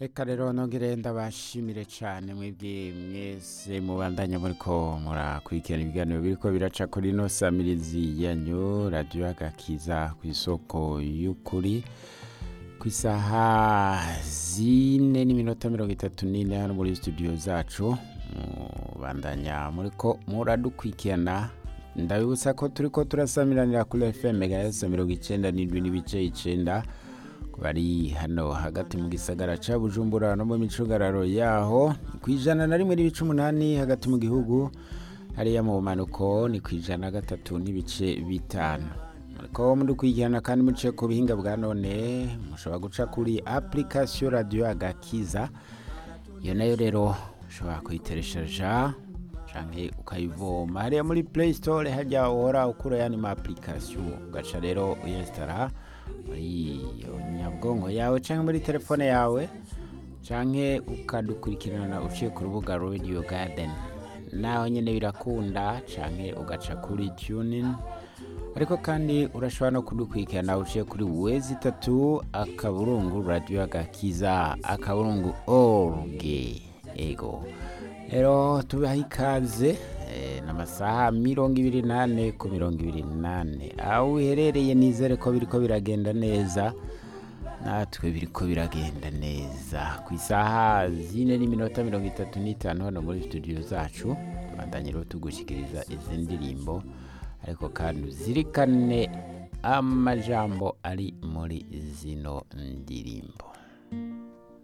reka rero nongere ndabashimire cyane mwebwe mwese mubandanya muriko murakurikirana ibiganiro biriko biraca kuri ino samirizi yanyu radiyo agakiza ku isoko y'ukuri ku isaha zine n'iminota mirongo itatu n'ine hano muri studio zacu mubandanya muriko muradukurikirana ndabibutsa ko turiko turasamiranira kuri fm megahertz mirongo icenda n'indwi n'ibice icenda bari hano hagati mu gisagara ca bujumbura no mu micungararo yaho ni ku ijana na rimwe n'ibice umunani hagati mu gihugu hariya mu bumanuko ni ku ijana na gatatu n'ibice bitanu muriko mudukurikirana kandi muciye ku buhinga bwa none mushobora guca kuri application radio agakiza iyo nayo rero ushobora kuyitereshaja canke ukayivoma hariya muri play store hajya uhora ukura yani ma application ugaca rero uyinstara muri iyo nyabwonko yawe canke muri telefone yawe canke ukadukurikirana uciye ku rubuga radio garden naho nyene birakunda canke ugaca kuri tunin ariko kandi urashobora no kudukurikirana uciye kuri wezi itatu akaburungu radio agakiza akaburungu org ego rero tubaha ikaze eh, n'amasaha mirongo ibiri nane ku mirongo ibiri nane aho uherereye nizere ko biriko biragenda neza natwe biriko biragenda neza ku isaha zine n'iminota mirongo itatu n'itanu hano muri studio zacu tubandanye rero tugushikiriza izi ndirimbo ariko kandi uzirikane amajambo ari muri zino ndirimbo